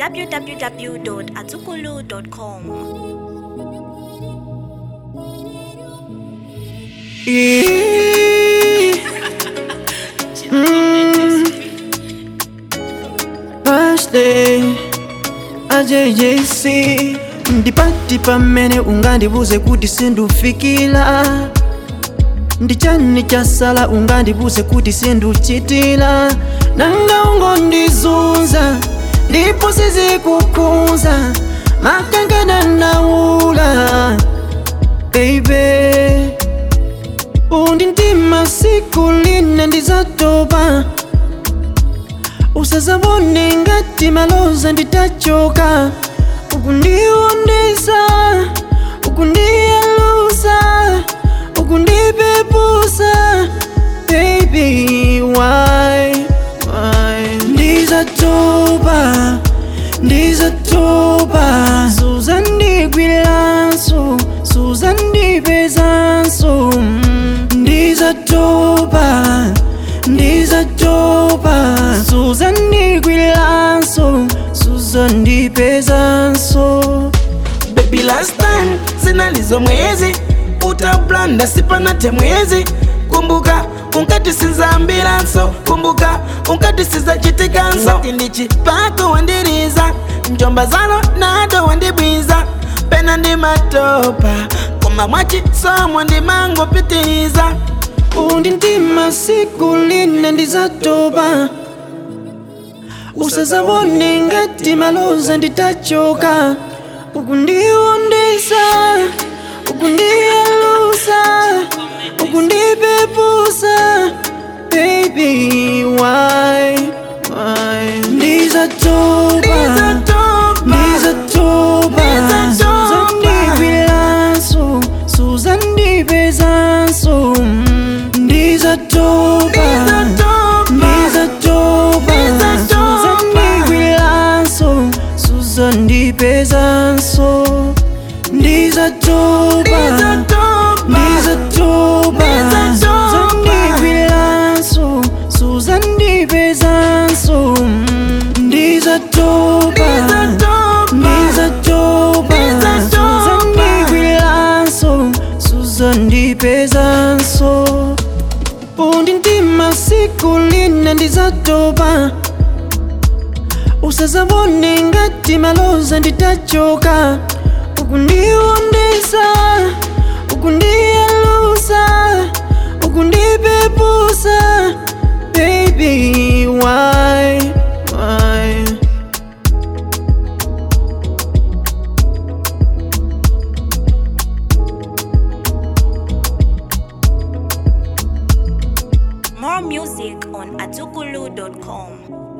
www.azukulu.com. Birthday AJJC ndipati pamene ungandibuze kuti sindufikira ndichani chasala ungandibuze kuti sinduchitira nanga ungondizunza ndipo sizikukhudza makangana naula baby undi ndima siku lina ndizatopa usazabone ngati maloza nditachoka ukundiwondesa ukundiyalusa ukundipepusa baby why why ndizatopa ndizatopa suzandigwiranso suzandipezanso mm, ndizatopa ndizatopa suzandigwiranso suzandipezanso Baby last time zinalizo mwezi utablanda sipanate mwezi kumbuka unkati sizambiranso kumbuka unkati sizachitikanso ndichi pako wandiriza njomba zano nado wandibwiza pena ndi matopa koma mwachi somo ndimangopitiriza undi ndima siku lina ndizatopa usazabone ngati maloza nditachoka ukundiwondesa ukundiyalusa ukundipepusa baby why why ndizatopa Ndizatopa. ndizatopa Ndizatopa. suzandigwiranso suzandipezanso mm, ndizatopa Ndizatopa. ndizatopa ndizandigwiranso suzandipezanso ndizatopa ndizatopa ndizandigwiranso ndizatopa suzandipezanso suzandipezanso undi ndima siku lina ndizatopa usazabone ngati maloza nditachoka ukundiwondesa ukundiyalusa ukundipepusa baby why why More music on azukulu.com.